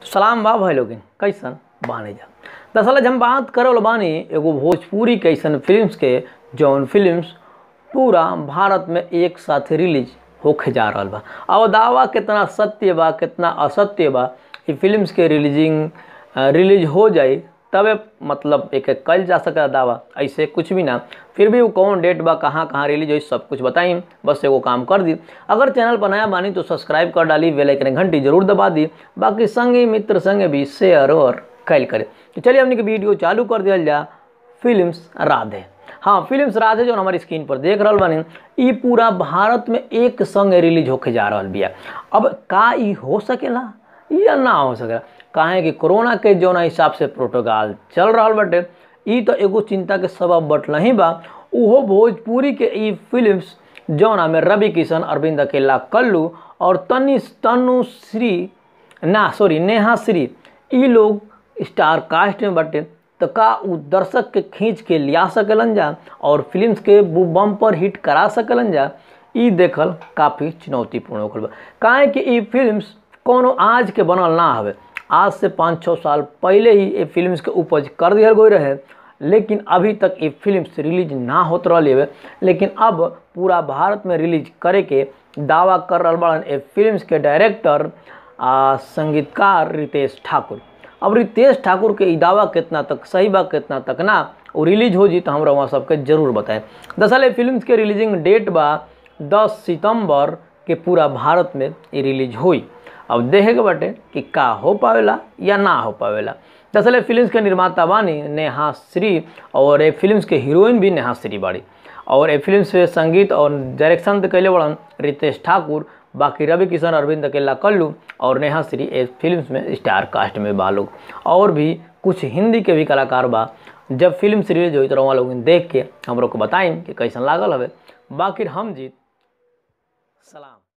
सलाम बा भाई लोगिन कैसन बानी जा दरअसल आज हम बात करल बानी एगो भोजपुरी के ऐसन फिल्म्स के जौन फिल्म्स पूरा भारत में एक साथ रिलीज होके जा रहल बा अब दावा कितना सत्य बा कितना असत्य बा ई फिल्म्स के रिलीजिंग रिलीज हो जाई तबे मतलब एक एक कल जा सका दावा ऐसे कुछ भी ना फिर भी वो कौन डेट बा कहाँ कहाँ रिलीज हुई सब कुछ बताई बस एगो काम कर दी अगर चैनल पर नया बानी तो सब्सक्राइब कर डाली बेल आइकन घंटी जरूर दबा दी बाकी संगे मित्र संगे भी शेयर और कैल करे तो चलिए हमने के वीडियो चालू कर दिया जा फिल्म्स राधे हाँ फिल्म्स राधे जो हमारी स्क्रीन पर देख रहा बानी ई पूरा भारत में एक संग रिलीज होके जा रहा बिया अब का ई हो सकेला या ना हो सकेला काहे कि कोरोना के जौन हिसाब से प्रोटोकॉल चल रहा बाटे ई तो एगो चिंता के सबब बटल ही बा उहो भोजपुरी के ई फिल्म्स जौना में रवि किशन अरविंद अकेला कल्लू और तनी तनुश्री ना सॉरी नेहा श्री ई लोग स्टार कास्ट में बटे तो का उ दर्शक के खींच के लिया सकेलन जा और फिल्म्स के बम पर हिट करा सकेलन जा ई देखल काफ़ी चुनौतीपूर्ण होकर बा काहे कि ई फिल्म्स कोनो आज के बनल ना हवे आज से पाँच छः साल पहले ही ये फिल्म्स के उपज कर दिया गई रहे लेकिन अभी तक ये फिल्म्स रिलीज ना होत रही है लेकिन अब पूरा भारत में रिलीज करे के दावा कर रहा बड़न ये फिल्म्स के डायरेक्टर आ संगीतकार रितेश ठाकुर अब रितेश ठाकुर के ई दावा कितना तक सही बा कितना तक ना वो रिलीज हो जी तो हमरा वहाँ सबके जरूर बताएं दरअसल ये फिल्म्स के रिलीजिंग डेट बा 10 सितंबर के पूरा भारत में ये रिलीज हुई अब देखे के बाटे कि का हो पावेला या ना हो पावेला दरअसल फिल्म्स के निर्माता बानी नेहा श्री और ये फिल्म्स के हीरोइन भी नेहा श्री बाड़ी और ये फिल्म्स पे संगीत और डायरेक्शन तो कैले बड़न रितेश ठाकुर बाकी रवि किशन अरविंद अकेला कल्लू और नेहा श्री ये फिल्म्स में स्टार कास्ट में बा लोग और भी कुछ हिंदी के भी कलाकार बा जब फिल्म रिलीज हुई तो वहाँ लोग देख के हम लोग को बताएं कि कैसन लागल हवे बाकी हम जीत सलाम